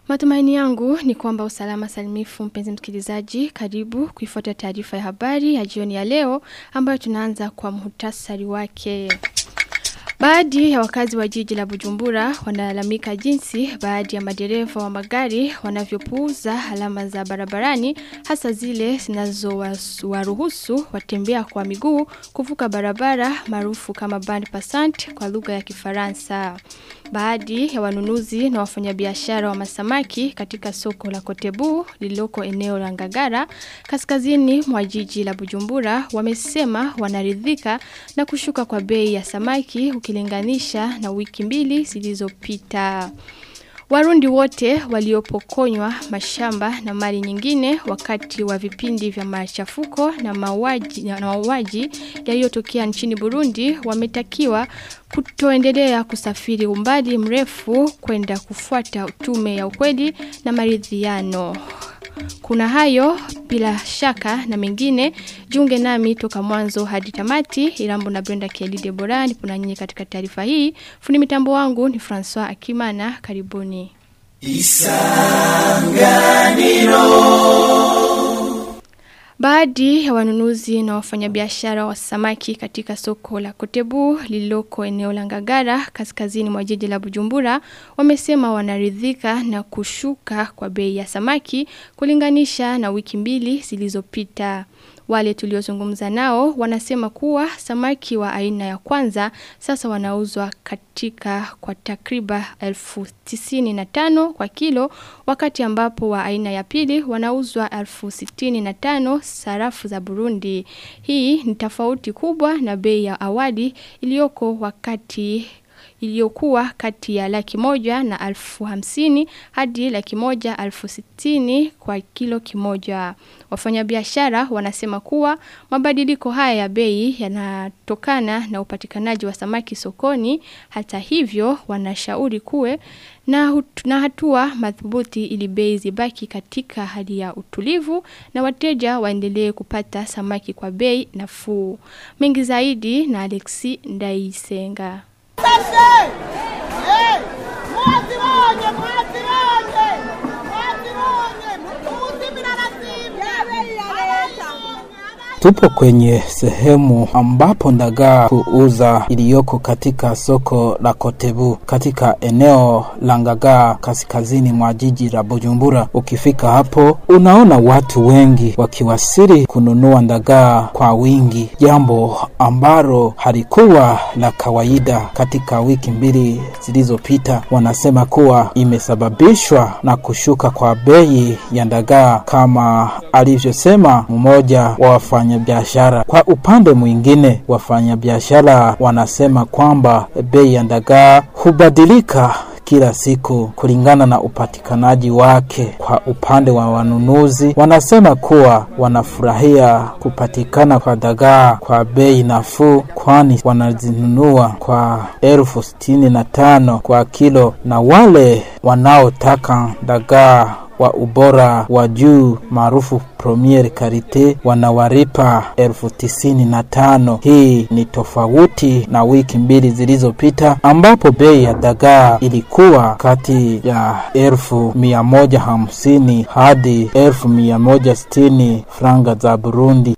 Matumaini yangu ni kwamba usalama salimifu mpenzi msikilizaji karibu kuifuata taarifa ya habari ya jioni ya leo ambayo tunaanza kwa muhtasari wake. Baadhi ya wakazi wa jiji la Bujumbura wanalalamika jinsi baadhi ya madereva wa magari wanavyopuuza alama za barabarani hasa zile zinazowaruhusu watembea kwa miguu kuvuka barabara maarufu kama band passant kwa lugha ya Kifaransa. Baadhi ya wanunuzi na wafanyabiashara wa masamaki katika soko la Kotebu lililoko eneo la Ngagara kaskazini mwa jiji la Bujumbura wamesema wanaridhika na kushuka kwa bei ya samaki ukilinganisha na wiki mbili zilizopita. Warundi wote waliopokonywa mashamba na mali nyingine wakati wa vipindi vya machafuko na mauaji na mauaji yaliyotokea nchini Burundi wametakiwa kutoendelea kusafiri umbali mrefu kwenda kufuata utume ya ukweli na maridhiano. Kuna hayo bila shaka na mengine junge nami toka mwanzo hadi tamati Irambo na Brenda Kelly Deborah nipo na nyinyi katika taarifa hii. Fundi mitambo wangu ni François Akimana karibuni. Isanganiro Baadhi ya wanunuzi na wafanyabiashara wa samaki katika soko la Kotebu lililoko eneo la Ngagara kaskazini mwa jiji la Bujumbura wamesema wanaridhika na kushuka kwa bei ya samaki kulinganisha na wiki mbili zilizopita. Wale tuliozungumza nao wanasema kuwa samaki wa aina ya kwanza sasa wanauzwa katika kwa takriba elfu tisini na tano kwa kilo wakati ambapo wa aina ya pili wanauzwa elfu sitini na tano sarafu za Burundi. Hii ni tofauti kubwa na bei ya awali iliyoko wakati iliyokuwa kati ya laki moja na alfu hamsini hadi laki moja alfu sitini kwa kilo kimoja. Wafanyabiashara wanasema kuwa mabadiliko haya ya bei yanatokana na upatikanaji wa samaki sokoni. Hata hivyo wanashauri kuwe na, na hatua madhubuti ili bei zibaki katika hali ya utulivu na wateja waendelee kupata samaki kwa bei nafuu. Mengi zaidi na Alexi Ndaisenga. Sashe! Hey! Mwazibonye, mwazibonye! Mwazibonye! Muzimira Tupo kwenye sehemu ambapo ndagaa kuuza iliyoko katika soko la Kotebu katika eneo la Ngagaa kaskazini mwa jiji la Bujumbura. Ukifika hapo unaona watu wengi wakiwasili kununua ndagaa kwa wingi, jambo ambalo halikuwa la kawaida katika wiki mbili zilizopita. Wanasema kuwa imesababishwa na kushuka kwa bei ya ndagaa kama alivyosema mmoja wa wafanya wafanyabiashara. Kwa upande mwingine, wafanyabiashara wanasema kwamba bei ya dagaa hubadilika kila siku kulingana na upatikanaji wake. Kwa upande wa wanunuzi, wanasema kuwa wanafurahia kupatikana kwa dagaa kwa bei nafuu, kwani wanazinunua kwa elfu sitini na tano kwa kilo, na wale wanaotaka dagaa wa ubora wa juu maarufu premier karite wanawaripa elfu tisini na tano. Hii ni tofauti na wiki mbili zilizopita ambapo bei ya dagaa ilikuwa kati ya elfu mia moja hamsini hadi elfu mia moja sitini franga za Burundi.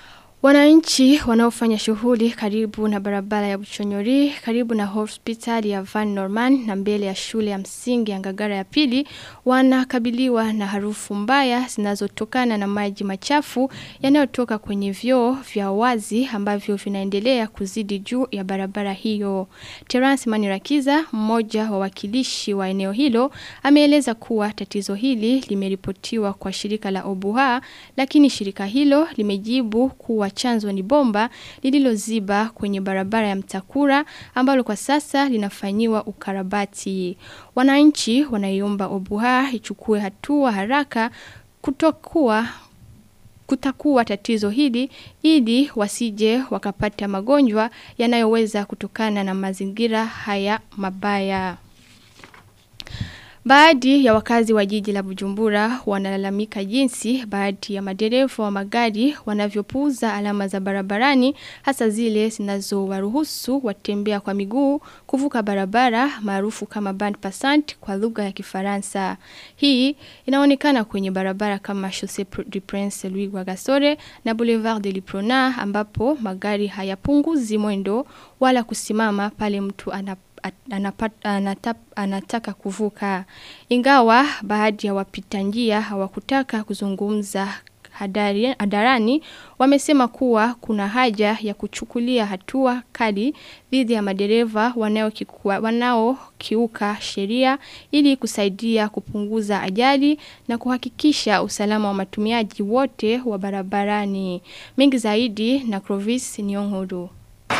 Wananchi wanaofanya shughuli karibu na barabara ya Buchonyori, karibu na hospitali ya Van Norman na mbele ya shule ya msingi ya Ngagara ya pili wanakabiliwa na harufu mbaya zinazotokana na maji machafu yanayotoka kwenye vyoo vya wazi ambavyo vinaendelea kuzidi juu ya barabara hiyo. Terence Manirakiza, mmoja wa wakilishi wa eneo hilo, ameeleza kuwa tatizo hili limeripotiwa kwa shirika la Obuha, lakini shirika hilo limejibu kuwa chanzo ni bomba lililoziba kwenye barabara ya Mtakura ambalo kwa sasa linafanyiwa ukarabati. Wananchi wanaiomba Obuha ichukue hatua haraka kutokuwa kutakuwa tatizo hili ili wasije wakapata magonjwa yanayoweza kutokana na mazingira haya mabaya. Baadhi ya wakazi wa jiji la Bujumbura wanalalamika jinsi baadhi ya madereva wa magari wanavyopuuza alama za barabarani hasa zile zinazowaruhusu watembea kwa miguu kuvuka barabara maarufu kama band passant kwa lugha ya Kifaransa. Hii inaonekana kwenye barabara kama Chaussée du Prince Louis Rwagasore na Boulevard de Liprona ambapo magari hayapunguzi mwendo wala kusimama pale mtu anapo Anapat, anatap, anataka kuvuka. Ingawa baadhi ya wapita njia hawakutaka kuzungumza hadari, hadarani wamesema kuwa kuna haja ya kuchukulia hatua kali dhidi ya madereva wanaokiuka wanao sheria ili kusaidia kupunguza ajali na kuhakikisha usalama wa matumiaji wote wa barabarani. Mengi zaidi na Clovis Nyong'odo.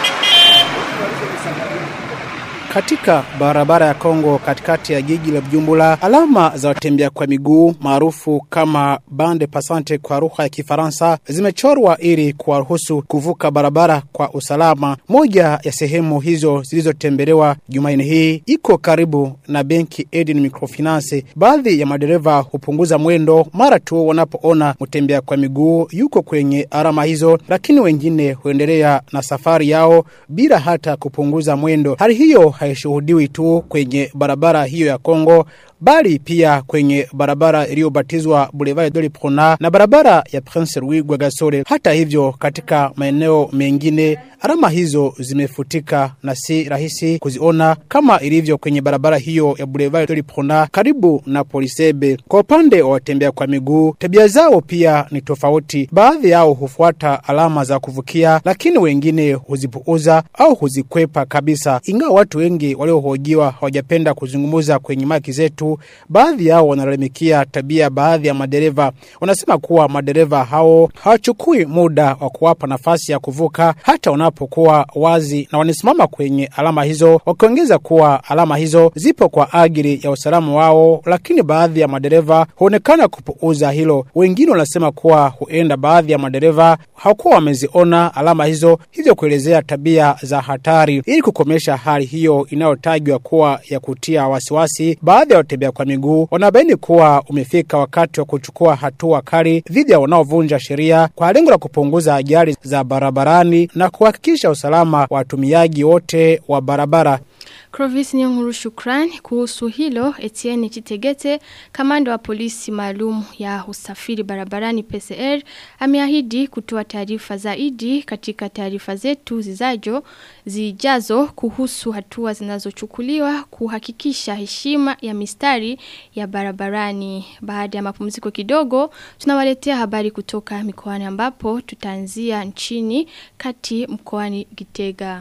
Katika barabara ya Kongo katikati ya jiji la Bujumbura, alama za watembea kwa miguu maarufu kama bande passante kwa lugha ya Kifaransa zimechorwa ili kuwaruhusu kuvuka barabara kwa usalama. Moja ya sehemu hizo zilizotembelewa Jumanne hii iko karibu na benki Eden Microfinance. Baadhi ya madereva hupunguza mwendo mara tu wanapoona mtembea kwa miguu yuko kwenye alama hizo, lakini wengine huendelea na safari yao bila hata kupunguza mwendo. Hali hiyo haishuhudiwi tu kwenye barabara hiyo ya Kongo bali pia kwenye barabara iliyobatizwa Boulevard de Liprona na barabara ya Prince Louis Rwagasore. Hata hivyo, katika maeneo mengine alama hizo zimefutika na si rahisi kuziona kama ilivyo kwenye barabara hiyo ya Boulevard de Liprona karibu na Polisebe. Kwa upande wa watembea kwa miguu, tabia zao pia ni tofauti. Baadhi yao hufuata alama za kuvukia, lakini wengine huzipuuza au huzikwepa kabisa. Ingawa watu wengi waliohojiwa hawajapenda kuzungumza kwenye maki zetu baadhi yao wanalalamikia tabia baadhi ya madereva. Wanasema kuwa madereva hao hawachukui muda wa kuwapa nafasi ya kuvuka hata wanapokuwa wazi, na wanasimama kwenye alama hizo, wakiongeza kuwa alama hizo zipo kwa ajili ya usalama wao, lakini baadhi ya madereva huonekana kupuuza hilo. Wengine wanasema kuwa huenda baadhi ya madereva hawakuwa wameziona alama hizo, hivyo kuelezea tabia za hatari. Ili kukomesha hali hiyo inayotajwa kuwa ya kutia wasiwasi, baadhi ya watembea kwa miguu wanabaini kuwa umefika wakati wa kuchukua hatua kali dhidi ya wanaovunja sheria kwa lengo la kupunguza ajali za barabarani na kuhakikisha usalama wa watumiaji wote wa barabara. Clovis Nyonguru shukran kuhusu hilo Etienne Chitegete kamanda wa polisi maalum ya usafiri barabarani PCR ameahidi kutoa taarifa zaidi katika taarifa zetu zizajo zijazo kuhusu hatua zinazochukuliwa kuhakikisha heshima ya mistari ya barabarani baada ya mapumziko kidogo tunawaletea habari kutoka mikoani ambapo tutaanzia nchini kati mkoani Gitega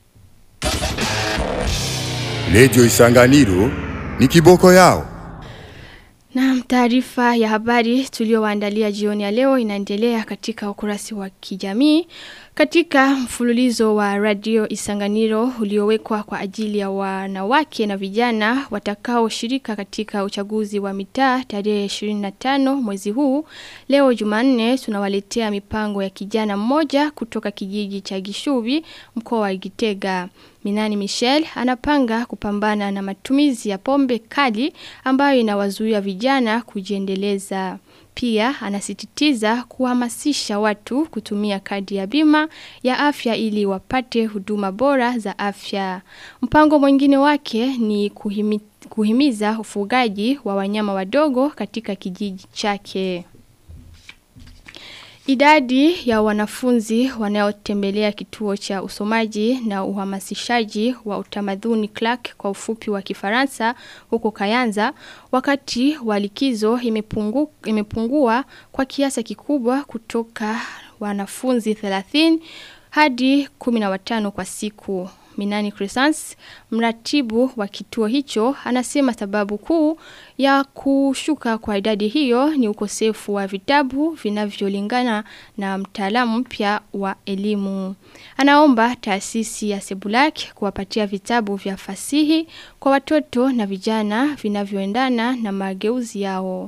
Radio Isanganiro ni kiboko yao. Na taarifa ya habari tuliowaandalia jioni ya leo inaendelea katika ukurasi wa kijamii. Katika mfululizo wa radio Isanganiro uliowekwa kwa ajili ya wanawake na vijana watakao shirika katika uchaguzi wa mitaa tarehe 25 mwezi huu, leo Jumanne tunawaletea mipango ya kijana mmoja kutoka kijiji cha Gishubi mkoa wa Gitega. Minani Michel anapanga kupambana na matumizi ya pombe kali ambayo inawazuia vijana kujiendeleza. Pia anasititiza kuhamasisha watu kutumia kadi ya bima ya afya ili wapate huduma bora za afya. Mpango mwingine wake ni kuhimi, kuhimiza ufugaji wa wanyama wadogo katika kijiji chake. Idadi ya wanafunzi wanaotembelea kituo cha usomaji na uhamasishaji wa utamaduni Clark kwa ufupi wa Kifaransa huko Kayanza wakati wa likizo imepungu, imepungua kwa kiasi kikubwa kutoka wanafunzi 30 hadi 15 kwa siku. Minani Crescens, mratibu wa kituo hicho, anasema sababu kuu ya kushuka kwa idadi hiyo ni ukosefu wa vitabu vinavyolingana na mtaalamu mpya wa elimu. Anaomba taasisi ya Sebulak kuwapatia vitabu vya fasihi kwa watoto na vijana vinavyoendana na mageuzi yao.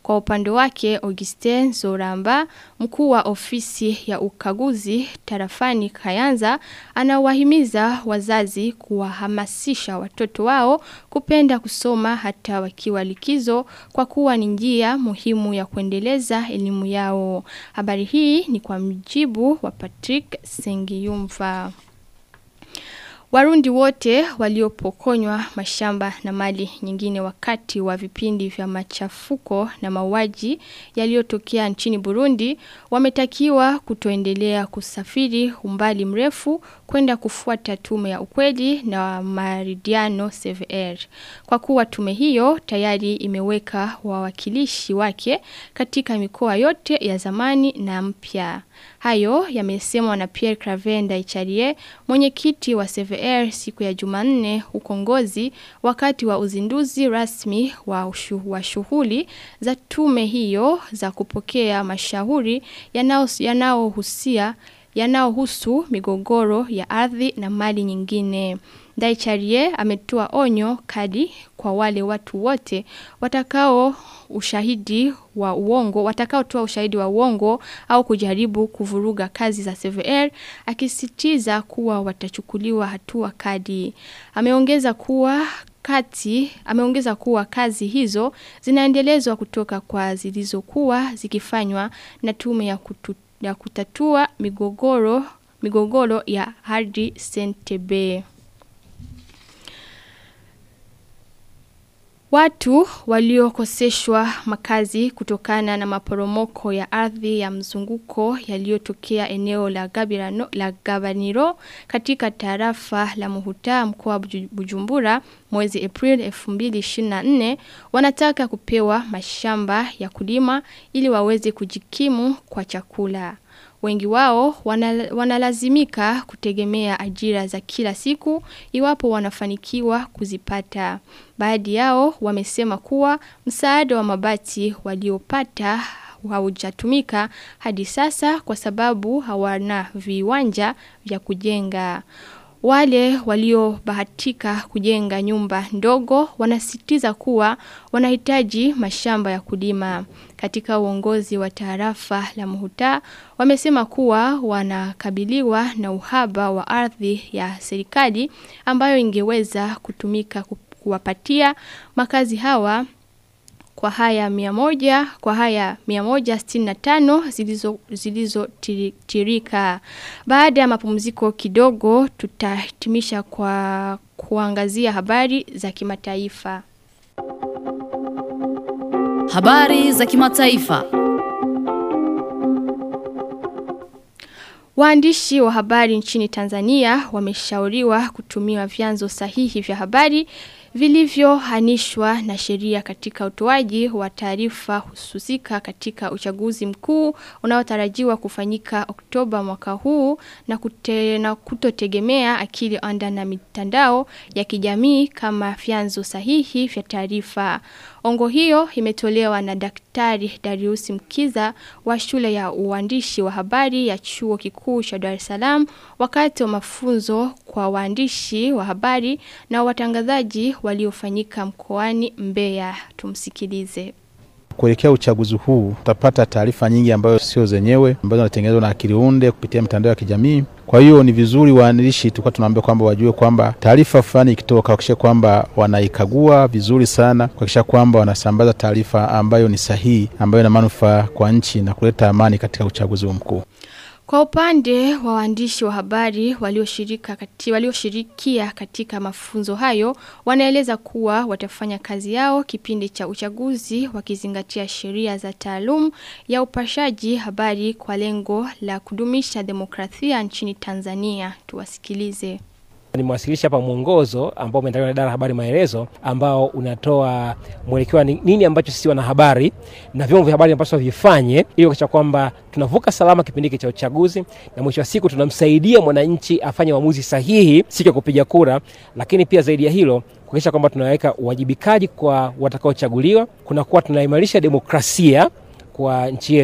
Kwa upande wake Augustin Zoramba, mkuu wa ofisi ya ukaguzi tarafani Kayanza, anawahimiza wazazi kuwahamasisha watoto wao kupenda kusoma hata wakiwa likizo kwa kuwa ni njia muhimu ya kuendeleza elimu yao. Habari hii ni kwa mjibu wa Patrick Sengiyumva. Warundi wote waliopokonywa mashamba na mali nyingine wakati wa vipindi vya machafuko na mauaji yaliyotokea nchini Burundi wametakiwa kutoendelea kusafiri umbali mrefu kwenda kufuata tume ya ukweli na maridiano CVR. Kwa kuwa tume hiyo tayari imeweka wawakilishi wake katika mikoa yote ya zamani na mpya. Hayo yamesemwa na Pierre Cravenda Icharie, mwenyekiti wa CVR siku ya Jumanne huko Ngozi wakati wa uzinduzi rasmi wa, ushu, wa shughuli za tume hiyo za kupokea mashauri yanayohusia yanayohusu migogoro ya ardhi na mali nyingine. Daicharie ametoa onyo kadi kwa wale watu wote watakao ushahidi wa uongo watakaotoa ushahidi wa uongo au kujaribu kuvuruga kazi za CVR akisitiza kuwa watachukuliwa hatua kadi. Ameongeza kuwa kati ameongeza kuwa kazi hizo zinaendelezwa kutoka kwa zilizokuwa zikifanywa na tume ya, kutu, ya kutatua migogoro migogoro ya Hardy Sentebe. Watu waliokoseshwa makazi kutokana na maporomoko ya ardhi ya mzunguko yaliyotokea eneo la, Gabirano, la Gabaniro katika tarafa la Muhuta mkoa wa Bujumbura mwezi April 2024 wanataka kupewa mashamba ya kulima ili waweze kujikimu kwa chakula. Wengi wao wanalazimika kutegemea ajira za kila siku iwapo wanafanikiwa kuzipata. Baadhi yao wamesema kuwa msaada wa mabati waliopata haujatumika hadi sasa kwa sababu hawana viwanja vya kujenga. Wale waliobahatika kujenga nyumba ndogo wanasitiza kuwa wanahitaji mashamba ya kulima. Katika uongozi wa tarafa la Muhuta wamesema kuwa wanakabiliwa na uhaba wa ardhi ya serikali ambayo ingeweza kutumika kuwapatia makazi hawa kwa haya miamoja, kwa haya miamoja stina tano zilizo, zilizo tirika. Baada ya mapumziko kidogo tutahitimisha kwa kuangazia habari za kimataifa. Habari za kimataifa. Waandishi wa habari nchini Tanzania wameshauriwa kutumia vyanzo sahihi vya habari vilivyohanishwa na sheria katika utoaji wa taarifa hususika katika uchaguzi mkuu unaotarajiwa kufanyika Oktoba mwaka huu na, kute, na kutotegemea akili anda na mitandao ya kijamii kama vyanzo sahihi vya taarifa. Ongo hiyo imetolewa na Daktari Darius Mkiza wa shule ya uandishi wa habari ya chuo kikuu cha Dar es Salaam wakati wa mafunzo kwa waandishi wa habari na watangazaji waliofanyika mkoani Mbeya. Tumsikilize. Kuelekea uchaguzi huu utapata taarifa nyingi ambayo sio zenyewe ambazo zinatengenezwa na akili unde kupitia mitandao ya kijamii. Kwa hiyo ni vizuri waandishi tulikuwa tunaambia kwamba wajue kwamba taarifa fulani ikitoka, kuhakikisha kwamba wanaikagua vizuri sana, kuhakikisha kwamba wanasambaza taarifa ambayo ni sahihi, ambayo ina manufaa kwa nchi na kuleta amani katika uchaguzi mkuu. Kwa upande wa waandishi wa habari walioshirika kati, walioshirikia katika mafunzo hayo wanaeleza kuwa watafanya kazi yao kipindi cha uchaguzi wakizingatia sheria za taalum ya upashaji habari kwa lengo la kudumisha demokrasia nchini Tanzania. Tuwasikilize. Nimewasilisha hapa mwongozo ambao umeandaliwa na idara ya habari maelezo, ambao unatoa mwelekeo wa nini ambacho sisi wanahabari na vyombo vya habari ambavyo vifanye ili kuhakikisha kwamba tunavuka salama kipindi hiki cha uchaguzi, na mwisho wa siku tunamsaidia mwananchi afanye uamuzi sahihi siku ya kupiga kura, lakini pia zaidi ya hilo kuhakikisha kwamba tunaweka uwajibikaji kwa watakaochaguliwa, kunakuwa tunaimarisha demokrasia kwa nchi yetu,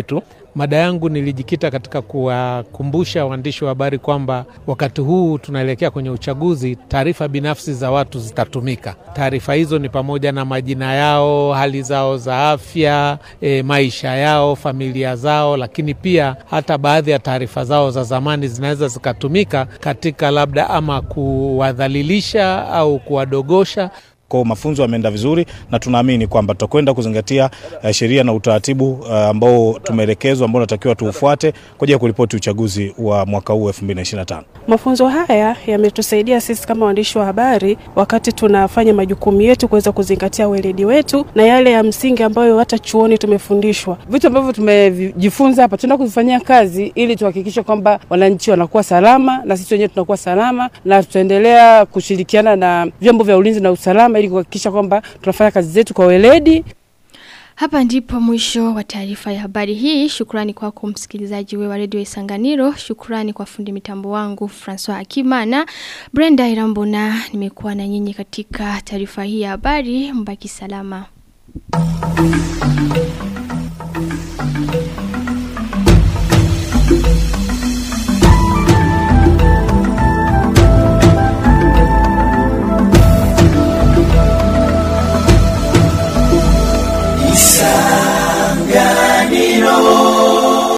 Mada yangu nilijikita katika kuwakumbusha waandishi wa habari kwamba wakati huu tunaelekea kwenye uchaguzi, taarifa binafsi za watu zitatumika. Taarifa hizo ni pamoja na majina yao, hali zao za afya, e, maisha yao, familia zao, lakini pia hata baadhi ya taarifa zao za zamani zinaweza zikatumika katika labda ama kuwadhalilisha au kuwadogosha kwa mafunzo yameenda vizuri na tunaamini kwamba tutakwenda kuzingatia uh, sheria na utaratibu uh, ambao tumeelekezwa ambao natakiwa tuufuate kwa ajili ya kuripoti uchaguzi wa mwaka huu 2025. Mafunzo haya yametusaidia sisi kama waandishi wa habari wakati tunafanya majukumu yetu kuweza kuzingatia weledi wetu na yale ya msingi ambayo hata chuoni tumefundishwa. Vitu ambavyo tumejifunza hapa tunaenda kuvifanyia kazi ili tuhakikishe kwamba wananchi wanakuwa salama na sisi wenyewe tunakuwa salama, na tutaendelea kushirikiana na vyombo vya ulinzi na usalama ili kuhakikisha kwamba tunafanya kazi zetu kwa weledi. Hapa ndipo mwisho wa taarifa ya habari hii. Shukrani kwako msikilizaji wewe wa Radio Isanganiro. Shukrani kwa fundi mitambo wangu François Akimana. Brenda Irambona nimekuwa na nyinyi katika taarifa hii ya habari. Mbaki salama.